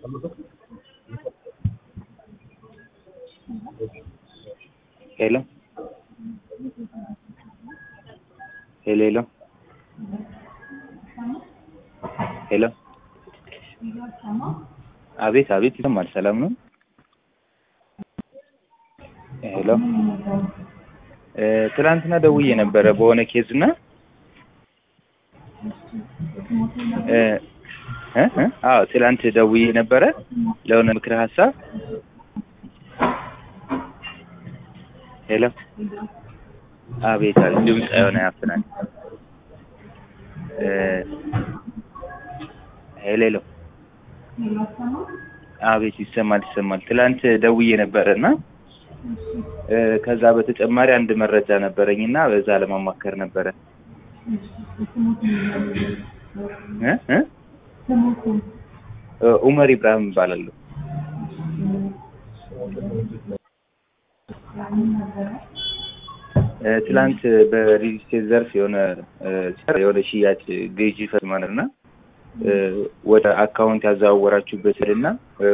ሄሎ ሄሎ ሄሎ ሄሎ አቤት አቤት ይሰማል። ሰላም ነው? ሄሎ ትናንትና ደውዬ ነበረ በሆነ ኬዝ እና እ እ አዎ ትናንት ደውዬ ነበረ ለሆነ ምክረ ሀሳብ ሄሎ አቤት አቤት ድምፅ የሆነ ያፍናል። እ ሄሎ ሄሎ አቤት ይሰማል ይሰማል። ትላንት ደውዬ ነበረ እና እ ከዛ በተጨማሪ አንድ መረጃ ነበረኝ እና በዛ ለማማከር ነበረ እ እ እ ኡመር ኢብራሂም እባላለሁ። እ ትላንት በሪል ስቴት ዘርፍ የሆነ እ የሆነ ሽያጭ ግዢ ፈጽመናል እና እ ወደ አካውንት ያዘዋወራችሁበትን እና